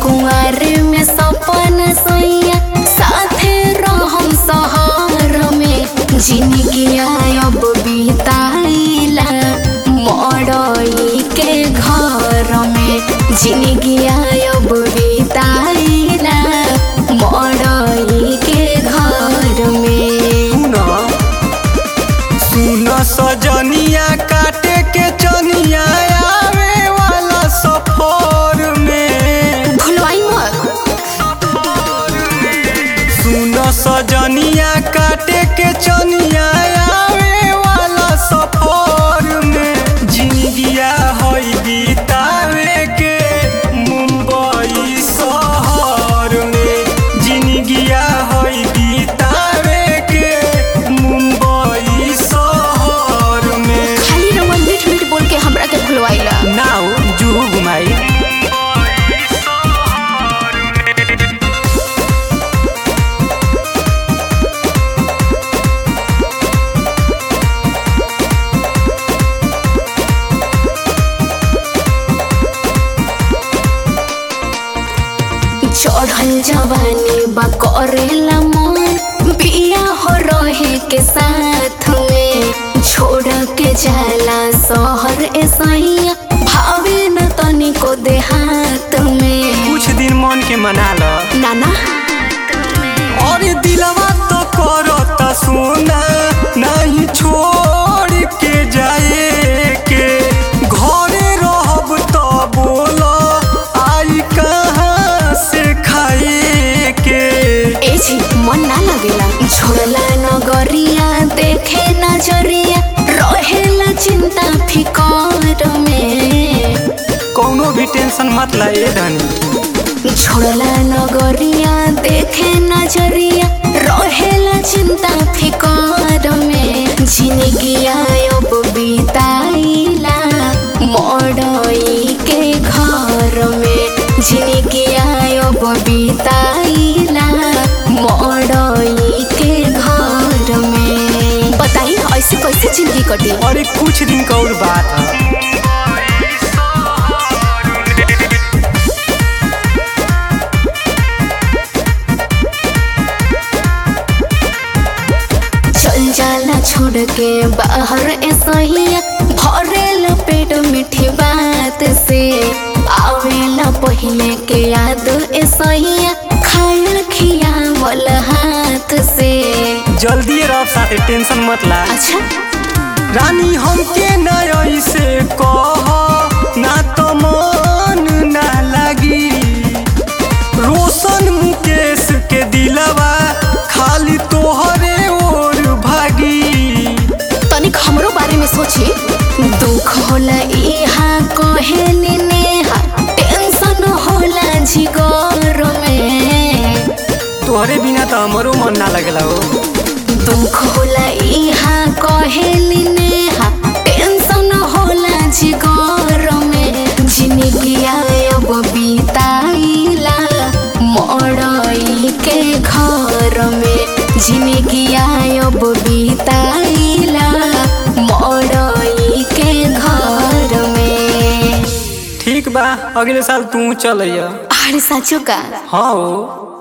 कुंवर में सपन सैया साथे रहम सहर में जिंदगी अब बिताइला मड़ई के घर में जिंदगी अब बिताइला मड़ई के घर में सुन सुन सजनिया काटे के चनिया आवे वाला सफर में भुलवाई मत सुन सजनिया काटे के चनिया आवे वाला सफर में जिंदगिया हई बितावे के मुंबई शहर में जिंदगिया हई बितावे के मुंबई शहर में खाली रमन मीठ मीठ बोल के हमरा के भुलवाइला नाउ जुहू घुमाई चढ़ल जवानी बा करेला मन बिया हो रहे के साथ में छोड़ के जाला शहर ऐसैया भावे न तनिको देहात में कुछ दिन मन के मना ल नाना और दिलवा तो करता सोना नहीं छोड़ के जाए के घरे रहब तो बोल आई कहाँ से खाए के ए जी मन ना लगेला छोड़ला नगरिया देखे नजरिया रहेला चिंता फिकर में कौनो भी टेंशन मत ला ए धनी छोड़ला नगरिया देखे नजरिया रहेला चिंता फिकर में जिंदगी अब बिताइला मड़ई के घर में जिंदगी अब बिताइला मड़ई के घर में बताई ऐसे कैसे जिंदगी कटी और एक कुछ दिन का और बात है चल जाला छोड़ के बाहर ऐसहिया भरेल पेट मीठी बात से आवेला पहले के याद ऐसहिया खायल खियावल हाथ से जल्दी रह साथे टेंशन मत ला अच्छा रानी हमके ना ऐसे कह ना तो मन ना लगी रोशन मुकेश के दिलवा खाली तोहरे ओर भागी तनिक हमरो बारे में सोची दुख होला इहा कहेली नेहा टेंशन होला जिगर में तोहरे बिना तो हमरो मन ना लगला हो दुख होला इहा कहेली नेहा टेंशन होला जिगर में जिंदगी अब बिताइला मड़ई के घर में जिंदगी अब बिताइला मड़ई के घर में ठीक बा अगले साल तू चल अरे साचो का हाँ हो